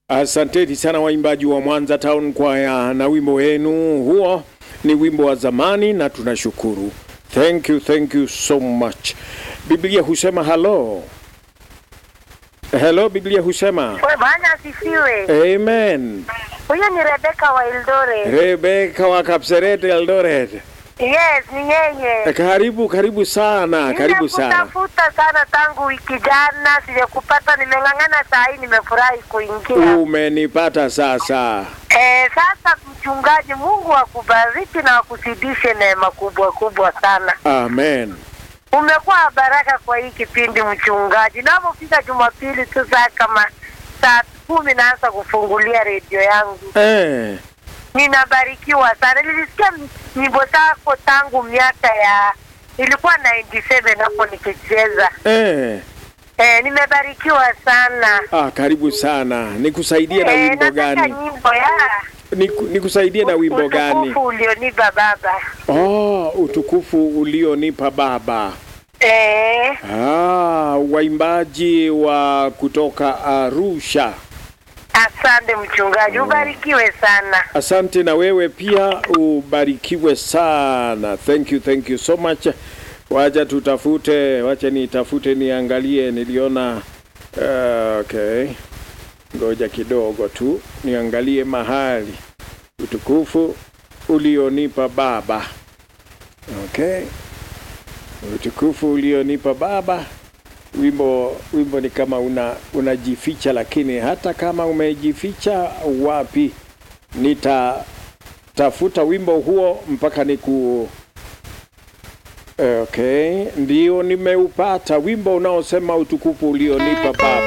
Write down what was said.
Asanteni sana waimbaji wa Mwanza Town Choir na wimbo wenu huo ni wimbo wa zamani na tunashukuru. Thank you, thank you so much. Biblia husema hello. Hello, Biblia husema We, Bwana asifiwe. Amen. Huyu ni Rebeka wa Eldore. Rebeka wa Kapseret Eldoret. Yes, ni yeye. Karibu, karibu sana, karibu sana. Nimekutafuta sana tangu wiki jana, sijakupata. Nimeng'ang'ana saa hii, nimefurahi kuingia. Umenipata sasa. Eh, sasa mchungaji, Mungu akubariki na akuzidishe neema kubwa kubwa sana. Amen. Umekuwa baraka kwa hii kipindi mchungaji. Napofika Jumapili tu saa kama saa kumi naanza kufungulia redio yangu, Eh, ninabarikiwa sana. Nilisikia nyimbo zako tangu miaka ya ilikuwa 97 hapo nikicheza. eh. Eh, nimebarikiwa sana. Ah, karibu sana. Nikusaidie na Eh, wimbo nataka gani? nyimbo ya Niku, nikusaidie na wimbo gani? utukufu ulionipa Baba. Oh, utukufu ulionipa Baba. Eh, Ah, waimbaji wa kutoka Arusha. asante mchungaji, ubarikiwe sana. Asante na wewe pia ubarikiwe sana. Thank you, thank you so much. Wacha tutafute, wacha nitafute niangalie, niliona uh, okay. Ngoja kidogo tu niangalie mahali utukufu ulionipa Baba. Okay, utukufu ulionipa Baba. Wimbo wimbo ni kama una unajificha, lakini hata kama umejificha wapi, nitatafuta wimbo huo mpaka niku Okay, ndio nimeupata wimbo unaosema utukufu ulionipa Baba.